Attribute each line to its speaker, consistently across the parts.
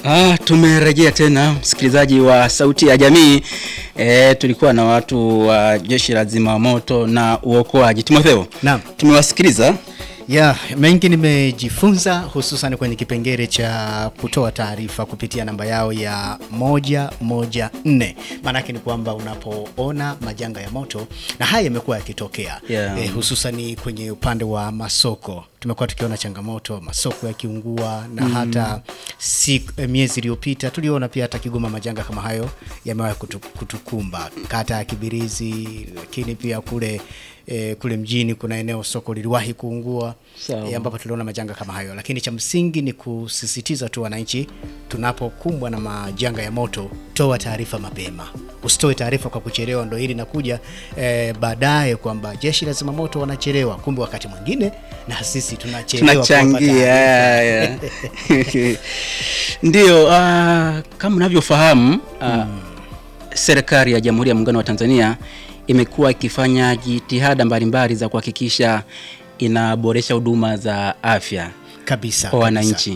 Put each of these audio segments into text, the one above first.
Speaker 1: Ah, tumerejea tena msikilizaji wa Sauti ya Jamii. E, tulikuwa na watu wa Jeshi la Zimamoto na Uokoaji. Timotheo,
Speaker 2: Naam.
Speaker 1: tumewasikiliza
Speaker 2: Ya, mengi nimejifunza hususan kwenye kipengele cha kutoa taarifa kupitia namba yao ya moja moja nne. Maanake ni kwamba unapoona majanga ya moto na haya yamekuwa yakitokea
Speaker 1: Yeah.
Speaker 2: eh, hususan kwenye upande wa masoko tumekuwa tukiona changamoto masoko yakiungua na hata si, eh, miezi iliyopita tuliona pia hata Kigoma majanga kama hayo yamewahi kutu, kutukumba kata ya Kibirizi, lakini pia kule eh, kule mjini kuna eneo soko liliwahi kuungua
Speaker 1: Sawa.
Speaker 2: eh, ambapo tuliona majanga kama hayo, lakini cha msingi ni kusisitiza tu wananchi, tunapokumbwa na majanga ya moto, toa taarifa mapema, usitoe taarifa kwa kuchelewa. Ndo hili nakuja eh, baadaye kwamba jeshi la zimamoto wanachelewa, kumbe wakati mwingine na sisi tunachelewa kuwapa
Speaker 1: tunachangia.
Speaker 2: taarifa.
Speaker 1: ya, ya. Ndio, ah, kama unavyofahamu ah, serikali ya Jamhuri ya Muungano wa Tanzania imekuwa ikifanya jitihada mbalimbali za kuhakikisha inaboresha huduma za afya
Speaker 2: kabisa
Speaker 1: kwa
Speaker 2: kabisa.
Speaker 1: wananchi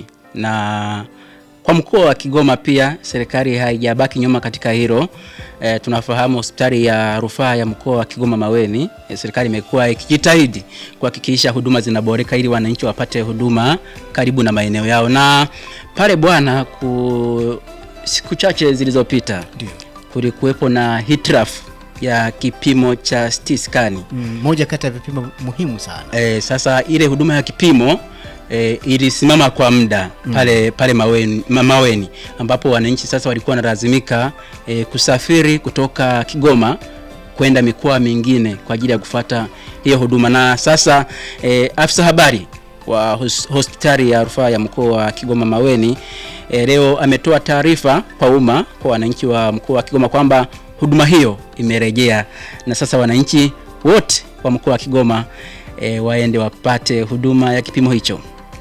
Speaker 1: na kwa mkoa wa Kigoma pia serikali haijabaki nyuma katika hilo. E, tunafahamu hospitali ya rufaa ya mkoa wa Kigoma Maweni, e, serikali imekuwa ikijitahidi kuhakikisha huduma zinaboreka ili wananchi wapate huduma karibu na maeneo yao. Na pale bwana, ku siku chache zilizopita
Speaker 2: Ndio.
Speaker 1: kulikuwepo na hitilafu ya kipimo cha CT scan.
Speaker 2: Mm, moja kati ya vipimo muhimu sana
Speaker 1: E, sasa ile huduma ya kipimo e, ilisimama kwa muda pale pale Maweni, ma, Maweni ambapo wananchi sasa walikuwa wanalazimika e, kusafiri kutoka Kigoma kwenda mikoa mingine kwa ajili ya kufata hiyo huduma, na sasa e, afisa habari wa hos, hospitali ya rufaa ya mkoa wa Kigoma Maweni e, leo ametoa taarifa kwa umma kwa wananchi wa mkoa wa Kigoma kwamba huduma hiyo imerejea na sasa wananchi wote wa mkoa wa Kigoma e, waende wapate huduma ya kipimo hicho.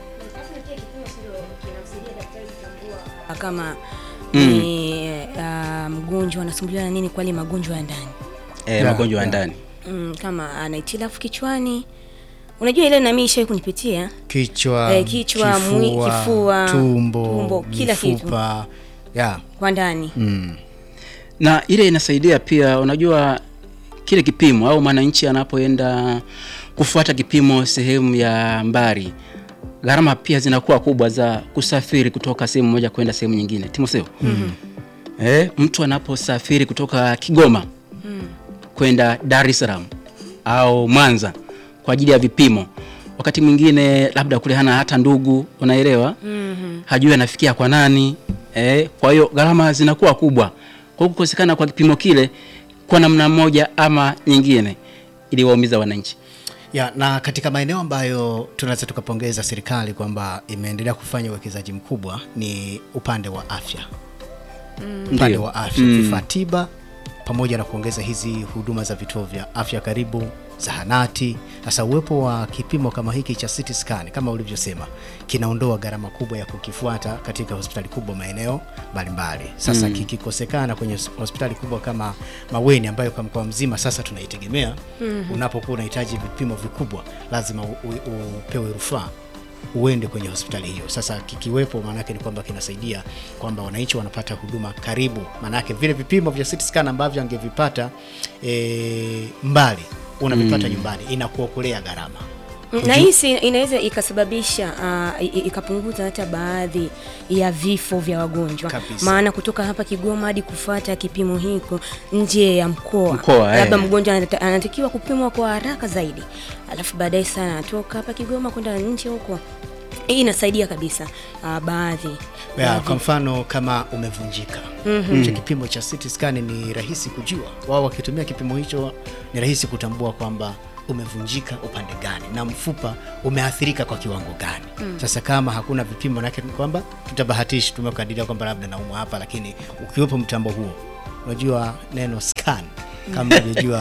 Speaker 3: kama ni uh, mgonjwa anasumbuliwa na nini, kwali magonjwa ya ndani
Speaker 1: E,
Speaker 2: Yeah,
Speaker 1: magonjwa ya
Speaker 2: yeah.
Speaker 1: ndani
Speaker 3: mm, kama ana hitilafu kichwani, unajua ile nami ishai kunipitia
Speaker 2: kichwa,
Speaker 3: Eh, kichwa, mwi- kifua,
Speaker 2: tumbo,
Speaker 3: tumbo, kila kitu.
Speaker 2: mifupa. ya
Speaker 3: kwa ndani
Speaker 2: mm.
Speaker 1: na ile inasaidia pia, unajua kile kipimo au mwananchi anapoenda kufuata kipimo sehemu ya mbali, gharama pia zinakuwa kubwa za kusafiri kutoka sehemu moja kwenda sehemu nyingine. Timotheo, eh, mtu anaposafiri kutoka Kigoma kwenda Dar es Salaam au Mwanza kwa ajili ya vipimo, wakati mwingine labda kule hana hata ndugu, unaelewa hajui anafikia kwa nani eh, kwa hiyo gharama zinakuwa kubwa. Kwa hiyo kukosekana kwa kipimo kile kwa namna moja ama nyingine iliwaumiza wananchi.
Speaker 2: Ya, na katika maeneo ambayo tunaweza tukapongeza serikali kwamba imeendelea kufanya uwekezaji mkubwa ni upande wa afya upande
Speaker 1: Ndio.
Speaker 2: wa afya vifaa tiba pamoja na kuongeza hizi huduma za vituo vya afya karibu zahanati. Sasa uwepo wa kipimo kama hiki cha CT scan kama ulivyosema kinaondoa gharama kubwa ya kukifuata katika hospitali kubwa maeneo mbalimbali. Sasa kikikosekana kwenye hos- hospitali kubwa kama Maweni ambayo kwa mkoa mzima sasa tunaitegemea, unapokuwa unahitaji vipimo vikubwa lazima u, u, upewe rufaa uende kwenye hospitali hiyo. Sasa kikiwepo, maanake ni kwamba kinasaidia kwamba wananchi wanapata huduma karibu, maanake vile vipimo vya CT scan ambavyo angevipata e, mbali unavipata nyumbani, inakuokolea gharama.
Speaker 3: na hii si- inaweza ikasababisha uh, i- i- ikapunguza hata baadhi ya vifo vya wagonjwa
Speaker 2: Kabisa.
Speaker 3: maana kutoka hapa Kigoma hadi kufuata kipimo hiko nje ya mkoa,
Speaker 1: Mkoa,
Speaker 3: labda
Speaker 1: eh.
Speaker 3: mgonjwa anata- anatakiwa kupimwa kwa haraka zaidi, alafu baadaye sana anatoka hapa Kigoma kwenda nje huko. Hii inasaidia kabisa uh, baadhi
Speaker 2: Ya,
Speaker 3: baadhi-
Speaker 2: kwa mfano kama umevunjika cha kipimo cha CT scan ni rahisi kujua. Wao wakitumia kipimo hicho ni rahisi kutambua kwamba umevunjika upande gani na mfupa umeathirika kwa kiwango gani. Sasa kama hakuna vipimo, manake ni kwamba tutabahatishi, tumekadiria kwamba labda naumwa hapa, lakini ukiwepo mtambo huo, unajua neno scan kama unavyojua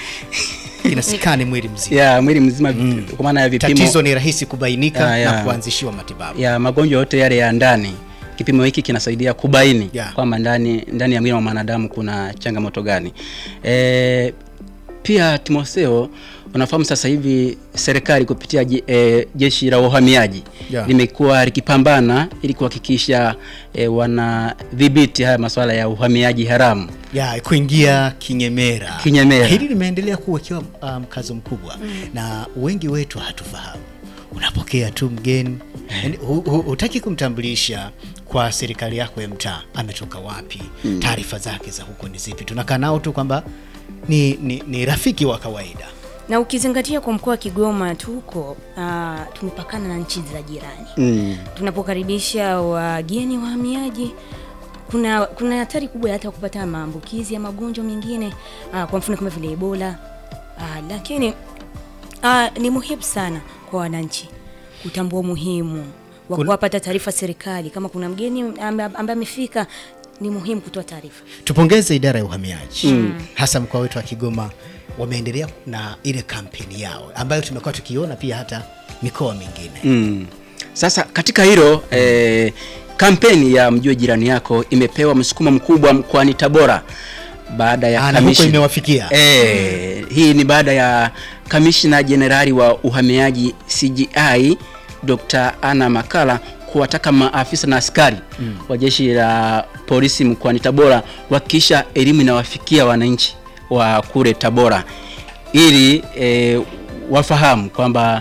Speaker 2: ina scan mwili mzima,
Speaker 1: Ya mwili mzima kwa maana ya vipimo
Speaker 2: tatizo ni rahisi kubainika
Speaker 1: Ya, ya.
Speaker 2: na kuanzishiwa matibabu.
Speaker 1: ya magonjwa yote yale ya ndani. Kipimo hiki kinasaidia kubaini
Speaker 2: Yeah.
Speaker 1: kwamba ndani ndani ya mwili wa mwanadamu kuna changamoto gani. E, pia Timotheo, unafahamu sasa hivi serikali kupitia je, e, jeshi la uhamiaji
Speaker 2: Yeah.
Speaker 1: limekuwa likipambana ili kuhakikisha e, wanadhibiti haya masuala ya uhamiaji haramu.
Speaker 2: ya kuingia kinyemera.
Speaker 1: Kinyemera.
Speaker 2: Hili limeendelea kuwekewa uh, mkazo mkubwa na wengi wetu hatufahamu. Unapokea tu mgeni yani, hu- hu- hutaki kumtambulisha kwa serikali yako ya mtaa, ametoka wapi, taarifa zake za huko ni zipi. Tunakaa nao tu kwamba ni, ni, ni rafiki wa kawaida.
Speaker 3: na ukizingatia kwa mkoa wa Kigoma tuko uh, tumepakana na nchi za jirani
Speaker 1: Mm.
Speaker 3: tunapokaribisha wageni wahamiaji kuna kuna hatari kubwa ya hata kupata maambukizi ya magonjwa mengine uh, kwa mfano kama vile Ebola uh, lakini uh, ni muhimu sana kwa wananchi kutambua umuhimu wa
Speaker 2: Kun-
Speaker 3: kuwapata taarifa serikali kama kuna mgeni ame- ambaye amefika ni muhimu kutoa taarifa
Speaker 2: Tupongeze idara ya uhamiaji hasa mkoa wetu wa Kigoma, wameendelea na ile kampeni yao ambayo tumekuwa tukiona pia hata mikoa mingine.
Speaker 1: Mm. Sasa katika hilo eh, kampeni ya mjue jirani yako imepewa msukumo mkubwa mkoani Tabora baada ya
Speaker 2: Ah, na huko
Speaker 1: kamishi-
Speaker 2: imewafikia.
Speaker 1: Eh, hii ni baada ya kamishna jenerali wa uhamiaji CGI Dr. Anna Makala kuwataka maafisa na askari wa jeshi la polisi mkoani Tabora kuhakikisha elimu inawafikia wananchi wa kule Tabora ili eh, wafahamu kwamba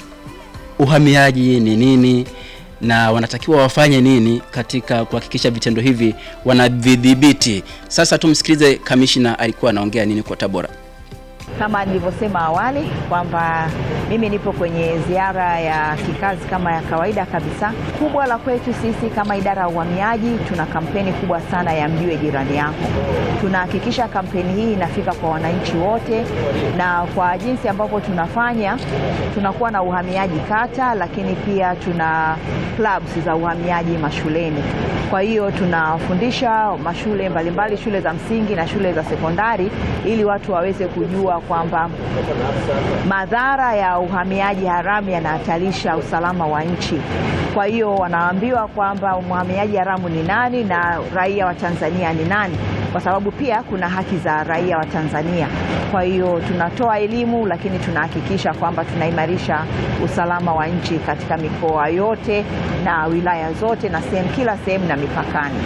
Speaker 1: uhamiaji ni nini na wanatakiwa wafanye nini katika kuhakikisha vitendo hivi wanavidhibiti. Sasa tumsikilize kamishna alikuwa anaongea nini kwa Tabora.
Speaker 4: Kama nilivyosema awali kwamba mimi nipo kwenye ziara ya kikazi kama ya kawaida kabisa. Kubwa la kwetu sisi kama idara ya uhamiaji, tuna kampeni kubwa sana ya mjue jirani yako. Tunahakikisha kampeni hii inafika kwa wananchi wote, na kwa jinsi ambavyo tunafanya, tunakuwa na uhamiaji kata, lakini pia tuna clubs za uhamiaji mashuleni. Kwa hiyo tunafundisha mashule mbalimbali, shule za msingi na shule za sekondari, ili watu waweze kujua kwamba madhara ya uhamiaji haramu yanahatarisha usalama wa nchi. Kwa hiyo wanaambiwa kwamba mhamiaji haramu ni nani na raia wa Tanzania ni nani, kwa sababu pia kuna haki za raia wa Tanzania. Kwa hiyo tunatoa elimu, lakini tunahakikisha kwamba tunaimarisha usalama wa nchi katika mikoa yote na wilaya zote na sehemu kila sehemu na mipakani.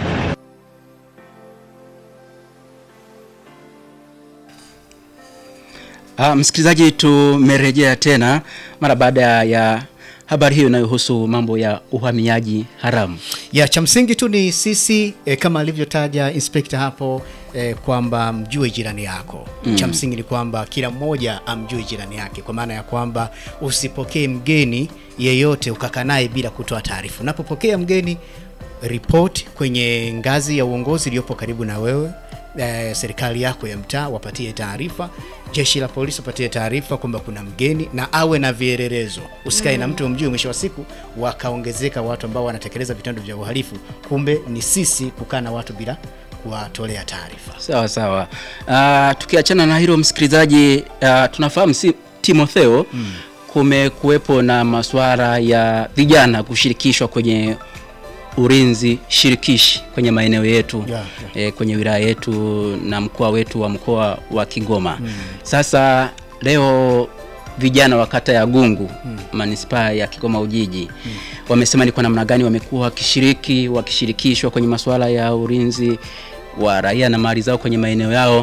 Speaker 1: Ah, msikilizaji, tumerejea tena mara baada ya habari hiyo inayohusu mambo ya uhamiaji haramu.
Speaker 2: ya cha msingi tu ni sisi e, kama alivyotaja inspekta hapo e, kwamba mjue jirani yako mm. Cha msingi ni kwamba kila mmoja amjue jirani yake, kwa maana ya kwamba usipokee mgeni yeyote ukakaa naye bila kutoa taarifa. Unapopokea mgeni, ripoti kwenye ngazi ya uongozi iliyopo karibu na wewe eh, serikali yako ya mtaa wapatie taarifa, jeshi la polisi wapatie taarifa kwamba kuna mgeni na awe na vielelezo. Usikae na mtu umjue, mwisho wa siku wakaongezeka watu ambao wanatekeleza vitendo vya uhalifu, kumbe ni sisi kukaa na watu bila kuwatolea taarifa.
Speaker 1: Sawa sawa. Ah, tukiachana na hilo msikilizaji, ah, tunafahamu si Timotheo mm. kumekuwepo na masuala ya vijana kushirikishwa kwenye ulinzi shirikishi kwenye maeneo yetu
Speaker 2: Yeah,
Speaker 1: eh, kwenye wilaya yetu na mkoa wetu wa mkoa wa Kigoma. Sasa leo vijana wa kata ya Gungu manispaa ya Kigoma Ujiji wamesema ni kwa namna gani wamekuwa wakishiriki wakishirikishwa kwenye masuala ya ulinzi wa raia na mali zao kwenye maeneo yao.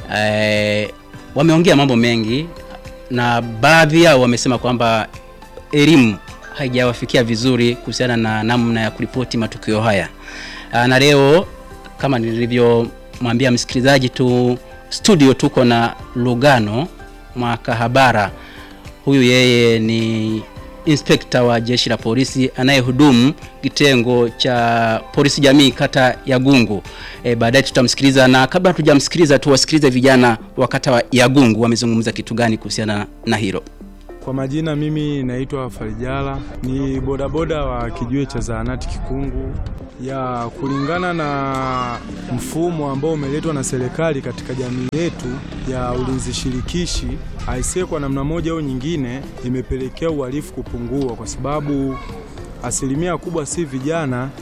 Speaker 1: Eh, wameongea mambo mengi na baadhi yao wamesema kwamba elimu haijawafikia vizuri kuhusiana na namna ya kuripoti matukio haya. Aa, na leo kama nilivyomwambia msikilizaji tu studio tuko na Lugano Mwakahabara. Huyu yeye ni inspekta wa jeshi la polisi anayehudumu kitengo cha polisi jamii kata ya Gungu. E, baadaye tutamsikiliza, na kabla hatujamsikiliza tuwasikilize vijana wa kata ya Gungu wamezungumza kitu gani kuhusiana na hilo.
Speaker 5: Kwa majina mimi naitwa Farijala, ni bodaboda wa kijiwe cha zahanati Kikungu. Ya kulingana na mfumo ambao umeletwa na serikali katika jamii yetu ya ulinzi shirikishi, aisee, kwa namna moja au nyingine imepelekea uhalifu kupungua, kwa sababu asilimia kubwa si vijana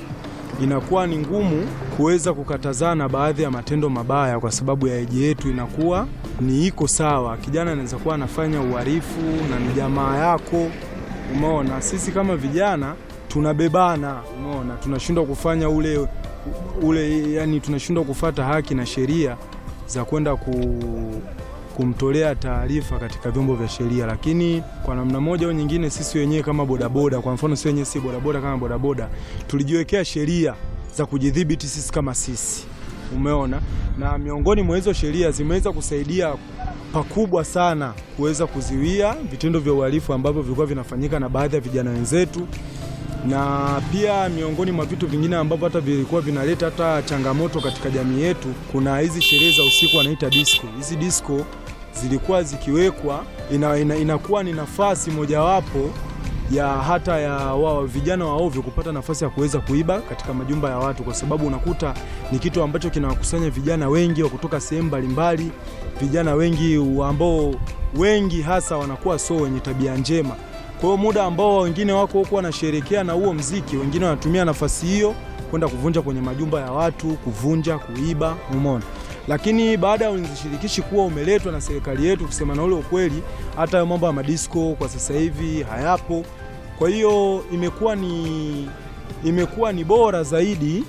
Speaker 5: inakuwa ni ngumu kuweza kukatazana baadhi ya matendo mabaya, kwa sababu ya eji yetu inakuwa ni iko sawa. Kijana anaweza kuwa anafanya uhalifu na ni jamaa yako, umeona. Sisi kama vijana tunabebana, umeona, tunashindwa kufanya ule ule, yani tunashindwa kufata haki na sheria za kwenda ku, kumtolea taarifa katika vyombo vya sheria, lakini kwa namna moja au nyingine sisi wenyewe kama bodaboda, kwa mfano sisi wenyewe si bodaboda kama bodaboda, tulijiwekea sheria za kujidhibiti sisi kama sisi, umeona, na miongoni mwa hizo sheria zimeweza kusaidia pakubwa sana kuweza kuziwia vitendo vya uhalifu ambavyo vilikuwa vinafanyika na baadhi ya vijana wenzetu na pia miongoni mwa vitu vingine ambavyo hata vilikuwa vinaleta hata changamoto katika jamii yetu, kuna hizi sherehe za usiku wanaita disco. Hizi disco zilikuwa zikiwekwa, ina, ina, inakuwa ni nafasi mojawapo ya hata ya wao vijana wa ovyo kupata nafasi ya kuweza kuiba katika majumba ya watu, kwa sababu unakuta ni kitu ambacho kinawakusanya vijana wengi wa kutoka sehemu mbalimbali, vijana wengi ambao wengi hasa wanakuwa so wenye tabia njema kwa hiyo muda ambao wengine wako huko wanasherekea na huo mziki, wengine wanatumia nafasi hiyo kwenda kuvunja kwenye majumba ya watu, kuvunja, kuiba, umeona. Lakini baada ya ulinzi shirikishi kuwa umeletwa na serikali yetu, kusema na ule ukweli, hata hayo mambo ya madisko kwa sasa hivi hayapo. Kwa hiyo imekuwa ni imekuwa ni bora zaidi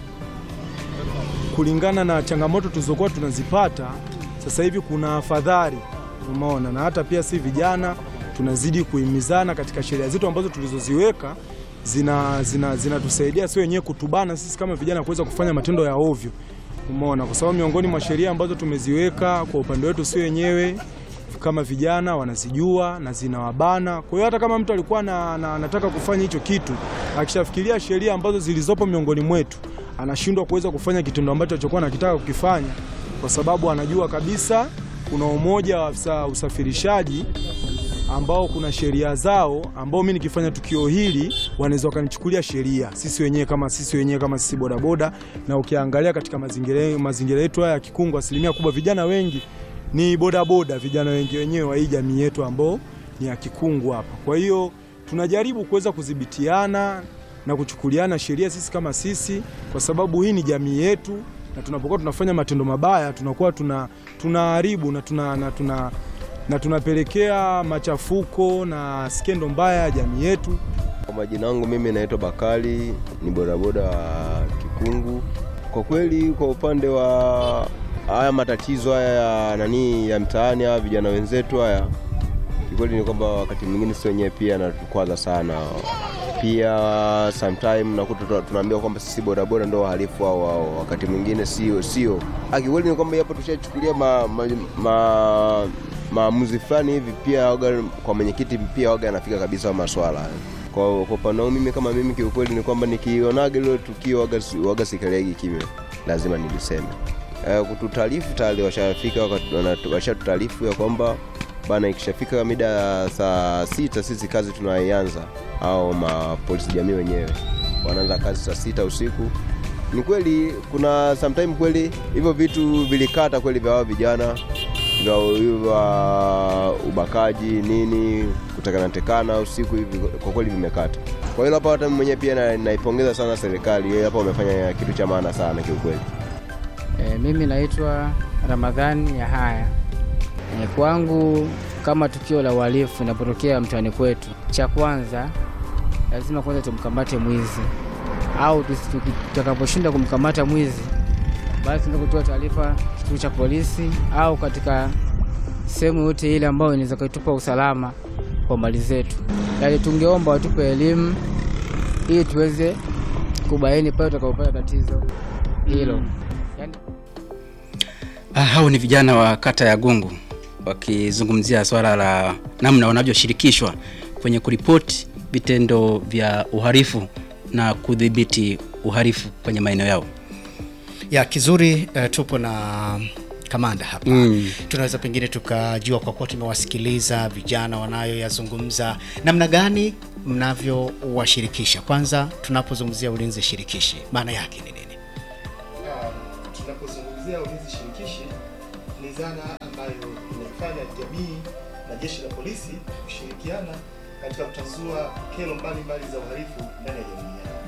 Speaker 5: kulingana na changamoto tulizokuwa tunazipata. Sasa hivi kuna afadhali, umeona, na hata pia si vijana tunazidi kuhimizana katika sheria zetu ambazo tulizoziweka zinatusaidia zina, zina si wenyewe kutubana sisi kama vijana kuweza kufanya matendo ya ovyo, umeona, kwa sababu miongoni mwa sheria ambazo tumeziweka kwa upande wetu si wenyewe kama vijana wanazijua na zinawabana. Kwa hiyo hata kama mtu alikuwa na, na, anataka kufanya hicho kitu, akishafikiria sheria ambazo zilizopo miongoni mwetu, anashindwa kuweza kufanya kitendo ambacho alichokuwa anakitaka kukifanya, kwa sababu anajua kabisa kuna umoja wa afisa usafirishaji ambao kuna sheria zao ambao mimi nikifanya tukio hili wanaweza wakanichukulia sheria sisi wenyewe kama sisi wenyewe kama sisi bodaboda. Na ukiangalia katika mazingira mazingira yetu haya ya Kikungu, asilimia kubwa vijana wengi ni bodaboda, vijana wengi wenyewe wa hii jamii yetu ambao ni ya Kikungu hapa. Kwa hiyo tunajaribu kuweza kudhibitiana na kuchukuliana sheria sisi kama sisi, kwa sababu hii ni jamii yetu, na tunapokuwa tunafanya matendo mabaya tunakuwa tuna tunaharibu na tuna, na tuna na tunapelekea machafuko na skendo mbaya ya jamii yetu.
Speaker 6: Kwa majina yangu mimi naitwa Bakari, ni bodaboda wa Kikungu. Kwa kweli, kwa upande wa haya matatizo haya ya nani ya mtaani, haya vijana wenzetu haya, kikweli ni kwamba wakati mwingine si wenyewe pia natukwaza sana. Pia sometime nakuta tunaambiwa kwamba sisi bodaboda ndio wahalifu au wakati mwingine sio sio. Kikweli ni kwamba hapo tushachukulia ma, ma, ma maamuzi fulani hivi pia waga, kwa mwenyekiti pia waga anafika kabisa maswala kwa upande wangu mimi kama mimi kiukweli ni kwamba nikionaga ile tukio waga, waga sikelegi kimya, lazima niliseme. E, kututaarifu tayari washafika washatutaarifu ya kwamba bana, ikishafika mida ya saa sita sisi kazi tunaianza, au mapolisi jamii wenyewe wanaanza kazi saa sita usiku. Ni kweli kuna sometime kweli hivyo vitu vilikata kweli vya wao vijana vya ubakaji nini kutekana tekana usiku hivi kwa kweli vimekata. Kwa hiyo hapa hata mwenyewe pia naipongeza sana serikali, yeye hapa wamefanya kitu cha maana sana kiukweli.
Speaker 7: E, mimi naitwa Ramadhani ya haya e, kwangu kama tukio la uhalifu linapotokea mtaani kwetu, cha kwanza lazima kwanza tumkamate mwizi, au tutakaposhinda kumkamata mwizi basi tunaweza kutoa taarifa kituo cha polisi au katika sehemu yote ile ambayo inaweza kutupa usalama kwa mali zetu. Yaani tungeomba watupe elimu ili tuweze kubaini pale tutakapopata tatizo hilo. Yani...
Speaker 1: Ah, hao ni vijana wa kata ya Gungu wakizungumzia swala la namna wanavyoshirikishwa kwenye kuripoti vitendo vya uhalifu na kudhibiti uhalifu kwenye maeneo yao.
Speaker 2: Ya kizuri uh, tupo na kamanda hapa mm. Tunaweza pengine tukajua kwa kuwa tumewasikiliza vijana wanayoyazungumza, namna gani mnavyowashirikisha. Kwanza tunapozungumzia ulinzi shirikishi maana yake ni nini?
Speaker 8: Uh, tunapozungumzia ulinzi shirikishi ni zana ambayo inaifanya jamii na jeshi la polisi kushirikiana katika kutazua kero mbalimbali za uhalifu ndani ya jamii yao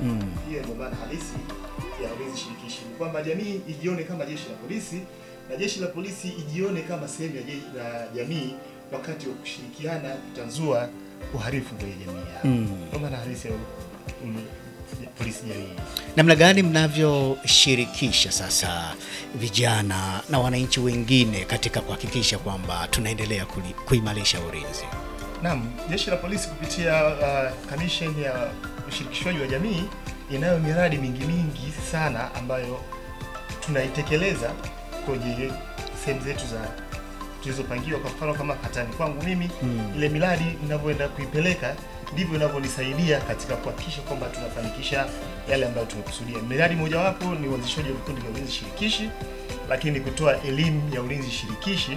Speaker 8: Hiyo ndio maana halisi ya ulinzi shirikishi, ni kwamba jamii ijione kama jeshi la polisi na jeshi la polisi ijione kama sehemu ya jeshi la jamii wakati wa kushirikiana kutanzua uhalifu kwenye jamii yao. Ndio maana halisi ya ul- ya polisi jamii.
Speaker 2: Namna gani mnavyoshirikisha sasa vijana na wananchi wengine katika kuhakikisha kwamba tunaendelea kuli- kuimarisha ulinzi?
Speaker 8: Naam, jeshi la polisi kupitia uh, kamisheni ya ushirikishwaji wa jamii inayo miradi mingi mingi sana ambayo tunaitekeleza kwenye sehemu zetu za tulizopangiwa. Kwa mfano kama katani kwangu mimi ile miradi ninavyoenda kuipeleka ndivyo inavyonisaidia katika kuhakikisha kwamba tunafanikisha yale ambayo tumekusudia. Miradi mojawapo ni uanzishaji wa vikundi vya ulinzi shirikishi, lakini kutoa elimu ya ulinzi shirikishi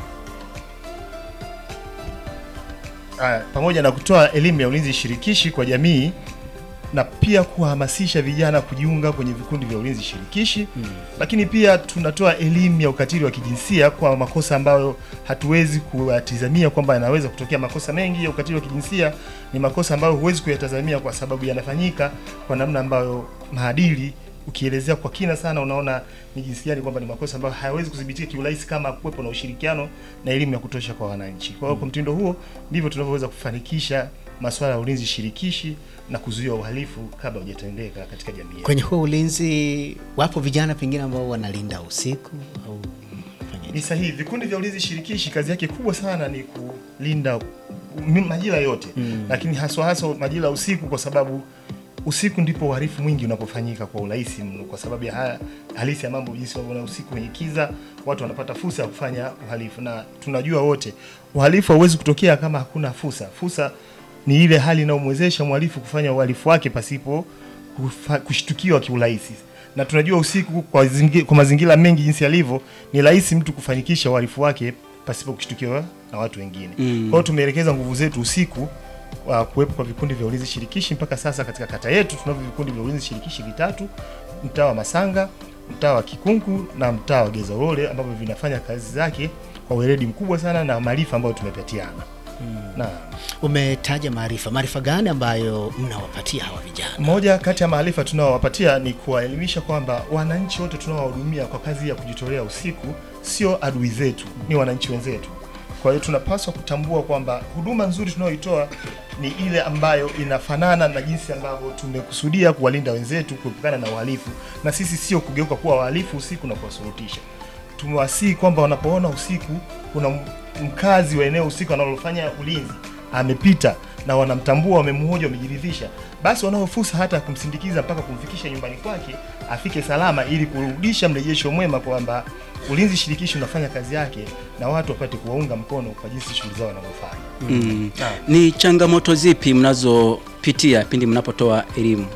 Speaker 8: Ah, pamoja na kutoa elimu ya ulinzi shirikishi kwa jamii na pia kuhamasisha vijana kujiunga kwenye vikundi vya ulinzi shirikishi lakini pia tunatoa elimu ya ukatili wa kijinsia kwa makosa ambayo hatuwezi kuyatizamia kwamba yanaweza kutokea. Makosa mengi ya ukatili wa kijinsia ni makosa ambayo huwezi kuyatazamia kwa sababu yanafanyika kwa namna ambayo maadili ukielezea kwa kina sana unaona ni jinsi gani kwamba ni makosa ambayo hayawezi kudhibitika kiurahisi kama kuwepo na ushirikiano na elimu ya kutosha kwa wananchi. Kwa hiyo kwa mtindo huo ndivyo tunavyoweza kufanikisha masuala ya ulinzi shirikishi na kuzuia uhalifu kabla hujatendeka katika jamii yetu.
Speaker 2: Kwenye huo ulinzi, wapo vijana pengine ambao wanalinda usiku au fanyaje?
Speaker 8: Ni sahihi. Vikundi vya ulinzi shirikishi kazi yake kubwa sana ni kulinda m- majira yote mm. lakini haswa haswa majira ya usiku, kwa sababu usiku ndipo uhalifu mwingi unapofanyika kwa urahisi mno, kwa sababu ya haya halisi ya mambo, jinsi unavyoona usiku kwenye kiza, watu wanapata fursa ya kufanya uhalifu, na tunajua wote uhalifu hauwezi kutokea kama hakuna fursa. Fursa ni ile hali inayomwezesha mhalifu kufanya uhalifu wake pasipo kufa- kushtukiwa kiurahisi na tunajua usiku kwa, zingi, kwa mazingira mengi jinsi yalivyo ni rahisi mtu kufanikisha uhalifu wake pasipo kushtukiwa na watu wengine.
Speaker 1: Mm.
Speaker 8: Kwa hiyo tumeelekeza nguvu zetu usiku wa kuwepo kwa vikundi vya ulinzi shirikishi. Mpaka sasa katika kata yetu tunavyo vikundi vya ulinzi shirikishi vitatu, mtaa wa Masanga, mtaa wa Kikungu na mtaa wa Gezarole ambavyo vinafanya kazi zake kwa weledi mkubwa sana na maarifa ambayo tumepatiana. Na
Speaker 2: Umetaja maarifa, maarifa gani ambayo mnawapatia hawa vijana?
Speaker 8: moja kati ya maarifa tunaowapatia ni kuwaelimisha kwamba wananchi wote tunaowahudumia kwa kazi ya kujitolea usiku sio adui zetu, ni wananchi wenzetu. Kwa hiyo tunapaswa kutambua kwamba huduma nzuri tunayoitoa ni ile ambayo inafanana na jinsi ambavyo tumekusudia kuwalinda wenzetu kuepukana na uhalifu, na sisi sio kugeuka kuwa wahalifu usiku na kuwasurutisha. Tumewasihi kwamba wanapoona usiku kuna m- mkazi wa eneo usiku analofanya ulinzi amepita na wanamtambua, wamemhoja, wamejiridhisha, basi wanao fursa hata ya kumsindikiza mpaka kumfikisha nyumbani kwake afike salama, ili kurudisha mrejesho mwema kwamba ulinzi shirikishi unafanya kazi yake na watu wapate kuwaunga mkono kwa jinsi shughuli zao wanavyofanya.
Speaker 1: Mm.
Speaker 8: Naam.
Speaker 1: Ni changamoto zipi mnazopitia pindi mnapotoa elimu?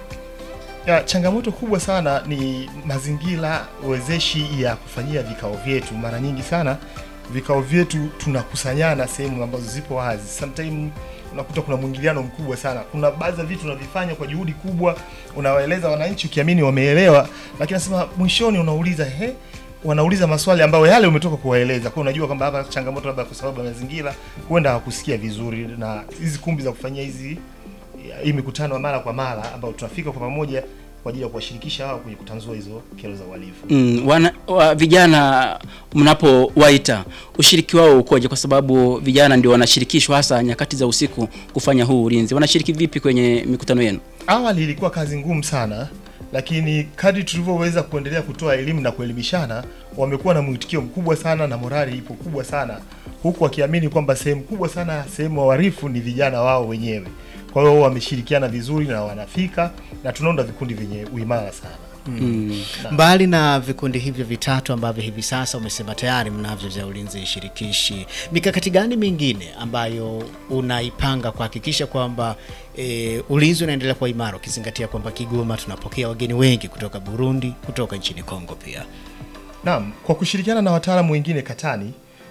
Speaker 8: Ya, changamoto kubwa sana ni mazingira wezeshi ya kufanyia vikao vyetu. Mara nyingi sana vikao vyetu tunakusanyana sehemu ambazo zipo wazi. Sometime unakuta kuna mwingiliano mkubwa sana. Kuna baadhi ya vitu unavifanya kwa juhudi kubwa, unawaeleza wananchi ukiamini wameelewa, lakini nasema mwishoni unauliza he, wanauliza maswali ambayo yale umetoka kuwaeleza. Kwa hiyo unajua kwamba hapa changamoto labda kwa sababu ya mazingira, huenda hawakusikia vizuri, na hizi kumbi za kufanyia hizi hii mikutano ya mara kwa mara ambayo tunafika kwa pamoja kwa ajili ya kuwashirikisha hao kwenye kutanzua hizo kero za uhalifu.
Speaker 1: Mm, wana, wa, vijana mnapowaita ushiriki wao ukoje? Kwa sababu vijana ndio wanashirikishwa hasa nyakati za usiku kufanya huu ulinzi. Wanashiriki vipi kwenye mikutano yenu?
Speaker 8: Awali ilikuwa kazi ngumu sana, lakini kadri tulivyoweza kuendelea kutoa elimu na kuelimishana, wamekuwa na mwitikio mkubwa sana na morali ipo kubwa sana, huku wakiamini kwamba sehemu kubwa sana sehemu waharifu ni vijana wao wenyewe. Kwa hiyo wameshirikiana vizuri na wanafika na tunaunda vikundi vyenye uimara sana.
Speaker 1: Mm.
Speaker 2: Mbali na vikundi hivyo vitatu ambavyo hivi sasa umesema tayari mnavyo vya ulinzi shirikishi, mikakati gani mingine ambayo unaipanga kuhakikisha kwamba e, ulinzi unaendelea kuwa imara, ukizingatia kwamba Kigoma tunapokea wageni wengi kutoka Burundi, kutoka nchini Kongo pia?
Speaker 8: Naam, kwa kushirikiana na wataalamu wengine katani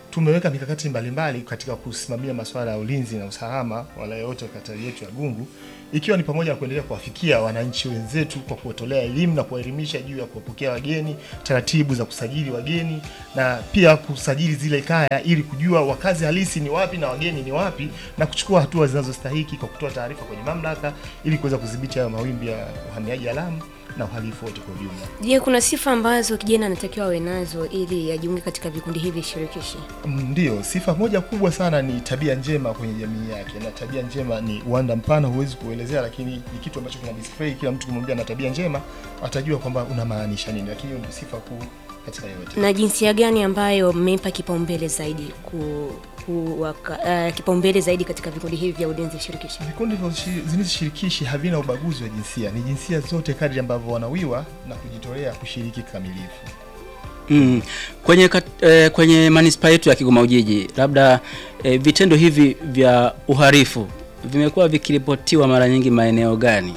Speaker 8: tumeweka mikakati mbalimbali katika kusimamia masuala ya ulinzi na usalama wala yote kata yetu ya Gungu, ikiwa ni pamoja na kuendelea kuwafikia wananchi wenzetu kwa kuwatolea elimu na kuwaelimisha juu ya kuwapokea wageni, taratibu za kusajili wageni na pia kusajili zile kaya ili kujua wakazi halisi ni wapi na wageni ni wapi na kuchukua hatua zinazostahiki kwa kutoa taarifa kwenye mamlaka ili kuweza kudhibiti hayo mawimbi ya uhamiaji haramu na uhalifu wote kwa ujumla.
Speaker 3: Je, kuna sifa ambazo kijana anatakiwa awe nazo ili ajiunge katika vikundi hivi shirikishi?
Speaker 8: Mm, Ndiyo, sifa moja kubwa sana ni tabia njema kwenye jamii yake, na tabia njema ni uwanda mpana, huwezi kuelezea, lakini ni kitu ambacho kina display. Kila mtu kumwambia na tabia njema atajua kwamba unamaanisha nini, lakini hiyo ndio sifa kuu katika yote.
Speaker 3: Na jinsia gani ambayo mmeipa kipaumbele zaidi ku, ku, waka, uh, kipaumbele zaidi katika vikundi hivi vya ulinzi shirikishi?
Speaker 8: Vikundi vya ushi- ulinzi shirikishi havina ubaguzi wa jinsia, ni jinsia zote kadri ambavyo wanawiwa na kujitolea kushiriki kikamilifu.
Speaker 1: Mm. Kwenye, kat, eh, kwenye manispaa yetu ya Kigoma Ujiji, labda eh, vitendo hivi vya uhalifu vimekuwa vikiripotiwa mara nyingi maeneo gani?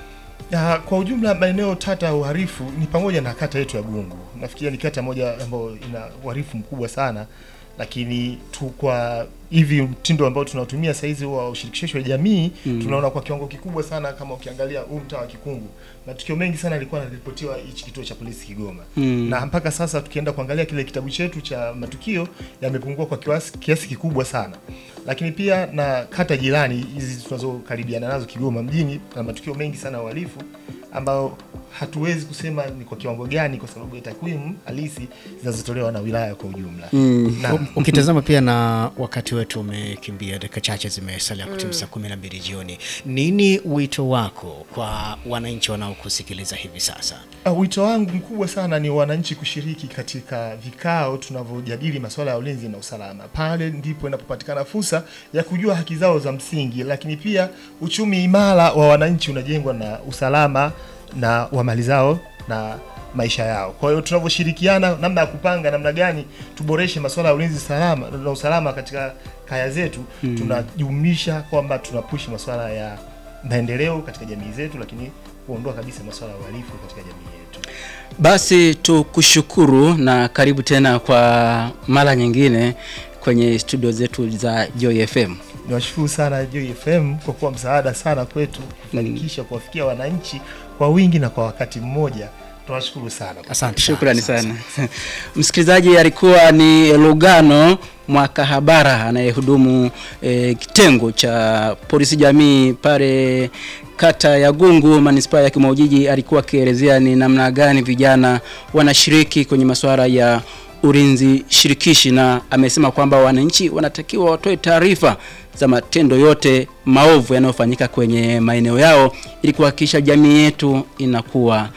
Speaker 8: Ya, kwa ujumla maeneo tata ya uhalifu ni pamoja na kata yetu ya Gungu. Nafikiria ni kata moja ambayo ina uhalifu mkubwa sana, lakini tu kwa hivi mtindo ambao tunatumia sasa hizi wa ushirikishaji wa jamii
Speaker 1: Mm.
Speaker 8: tunaona kwa kiwango kikubwa sana. Kama ukiangalia huu mtaa wa Kikungu, matukio mengi sana yalikuwa yanaripotiwa hichi kituo cha polisi Kigoma
Speaker 1: Mm.
Speaker 8: na mpaka sasa tukienda kuangalia kile kitabu chetu cha matukio yamepungua kwa kiasi, kiasi kikubwa sana, lakini pia na kata jirani hizi tunazokaribiana nazo Kigoma mjini na matukio mengi sana ya uhalifu ambao hatuwezi kusema ni kwa kiwango gani kwa sababu ya takwimu halisi zinazotolewa na wilaya kwa ujumla.
Speaker 1: Mm.
Speaker 8: Na,
Speaker 2: Ukitazama pia na wakati wetu umekimbia, dakika chache zimesalia kutimia saa kumi na mbili jioni. Nini wito wako kwa wananchi wanaokusikiliza hivi sasa?
Speaker 8: Uh, wito wangu mkubwa sana ni wananchi kushiriki katika vikao tunavyojadili masuala ya ulinzi na usalama. Pale ndipo inapopatikana fursa ya kujua haki zao za msingi, lakini pia uchumi imara wa wananchi unajengwa na usalama na wa mali zao na maisha yao. Kwa hiyo tunavyoshirikiana, namna ya kupanga namna gani tuboreshe masuala ya ulinzi salama na usalama katika kaya zetu, tunajumuisha kwamba tunapushi masuala ya maendeleo katika jamii zetu, lakini kuondoa kabisa masuala ya uhalifu katika jamii yetu.
Speaker 1: Basi tukushukuru na karibu tena kwa mara nyingine kwenye studio zetu za Joy FM.
Speaker 8: Niwashukuru sana Joy FM kwa kuwa msaada sana kwetu kufanikisha kuwafikia wananchi kwa wingi na kwa wakati mmoja. Tunawashukuru sana.
Speaker 2: Asante
Speaker 1: Shukrani sana. Msikilizaji, alikuwa ni Lugano Mwakahabara anayehudumu e, kitengo cha polisi jamii pale kata ya Gungu manispaa ya Kigoma Ujiji. Alikuwa akielezea ni namna gani vijana wanashiriki kwenye masuala ya ulinzi shirikishi, na amesema kwamba wananchi wanatakiwa watoe taarifa za matendo yote maovu yanayofanyika kwenye maeneo yao ili kuhakikisha jamii yetu inakuwa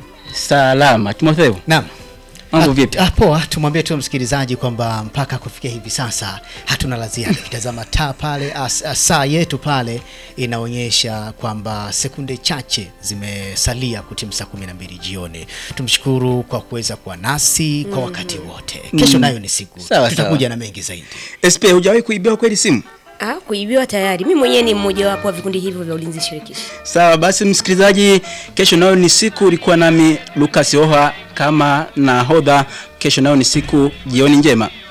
Speaker 1: salama. Timotheo,
Speaker 2: Naam.
Speaker 1: mambo
Speaker 2: Ah,
Speaker 1: vipi?
Speaker 2: ah, Poa, tumwambie tu msikilizaji kwamba mpaka kufikia hivi sasa hatuna la ziada. Kitazama taa pale, as- as- saa yetu pale inaonyesha kwamba sekunde chache zimesalia kutimu saa kumi na mbili jioni. Tumshukuru kwa kuweza kuwa nasi kwa wakati wote. Kesho nayo ni siku,
Speaker 1: Sawa,
Speaker 2: tutakuja
Speaker 1: sawa.
Speaker 2: na mengi zaidi.
Speaker 1: SP, hujawahi kuibiwa kweli simu?
Speaker 3: Ah, kuibiwa tayari. Mimi mwenyewe ni mmoja wapo wa vikundi hivyo vya ulinzi shirikishi.
Speaker 1: Sawa basi, msikilizaji, kesho nayo ni siku. Ulikuwa nami Lucas Oha kama nahodha. Kesho nayo ni siku. Jioni njema.